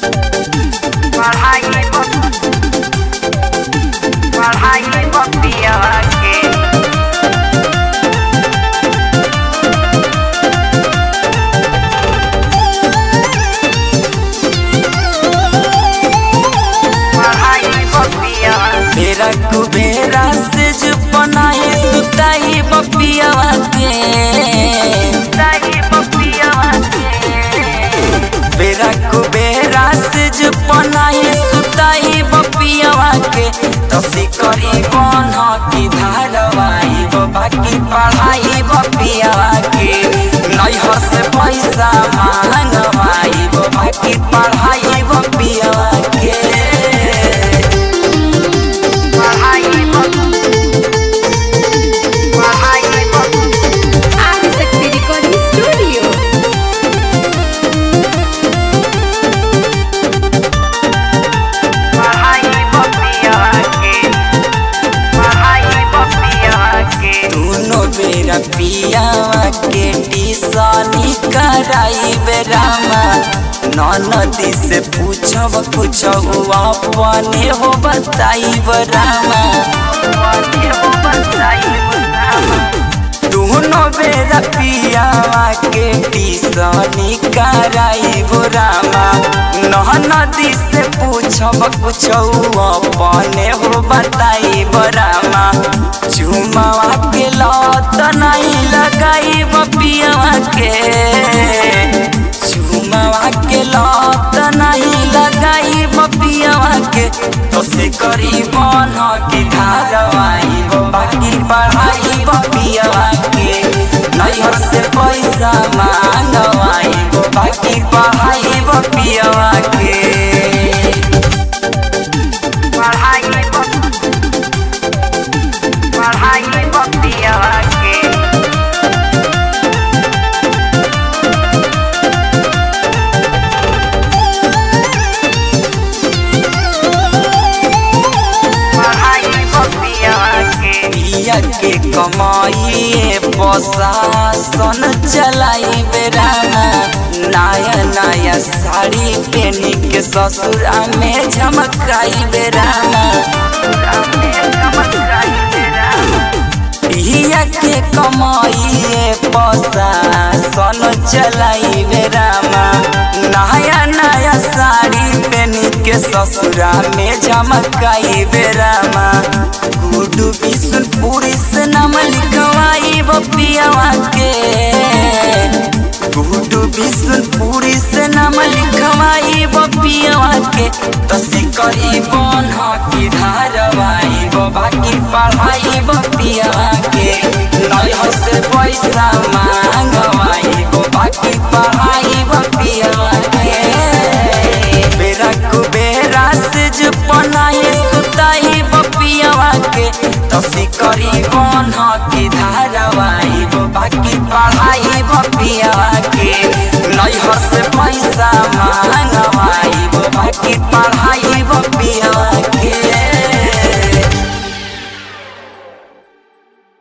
पढ़ाई पढ़ाई बपिया के पढ़ाई बपिया मेरा कुबेरा से जो बनाए सुताई बपिया के पढ़ाई बपिया के मेरा कुबेरा से जो बनाए सुताई बपिया के तसी करी बन की धारवाई बाकी पढ़ाई बपिया के नैहर से पैसा मांगवाई बाकी पढ़ाई बपिया के पढ़ाई पढ़ाई आदिशक्ति रिकॉर्डिंग स्टूडियो पढ़ाई बपिया के पढ़ाई बपिया के दोनों बेरा पियावा के टिसनी कराई बेरामा ननदी से पूछब पूछब अपने हो बताई बरामा दोनों बेरा पियावा के टिसनी कराई बोरामा ननदी से पूछब पूछब अपने हो बताई बरामा चुमावा के लत नहीं लगाई बपियावा के चुमावा के लत नहीं लगाई बपियावा के तो से करी बन की धारवाई हो बाकी पढ़ाई बपियावा के नैहर से पैसा मांगवाई हो बाकी पढ़ाई बपियावा के पढ़ाई पढ़ाई बपिया के पढ़ाई बपिया के पिया के कमाइए प्रशासन चलाई बेराना नया नया साड़ी पहनी के ससुरा में झमकाई बेराना पिया के कमाइए प्रशासन चलाई बेरामा नया नया साड़ी पहनी के ससुरा में झमकाई बेरामा गुडू बिशुनपुरी से नाम लिखवाई बपियावा के गुडू बिशुनपुरी से नाम लिखवाई बपियावा के तसी करी बन की धारवाई बाकी पढ़ाई बपियावा के नैहर से पैसा मांगवाई बाकी पढ़ाई बपियावा के बेरा कुबेरा से जो बनाए सुताई बपियावा के तसी करी बन की धारवाई बाकी पढ़ाई बपियावा के नैहर से पैसा मांग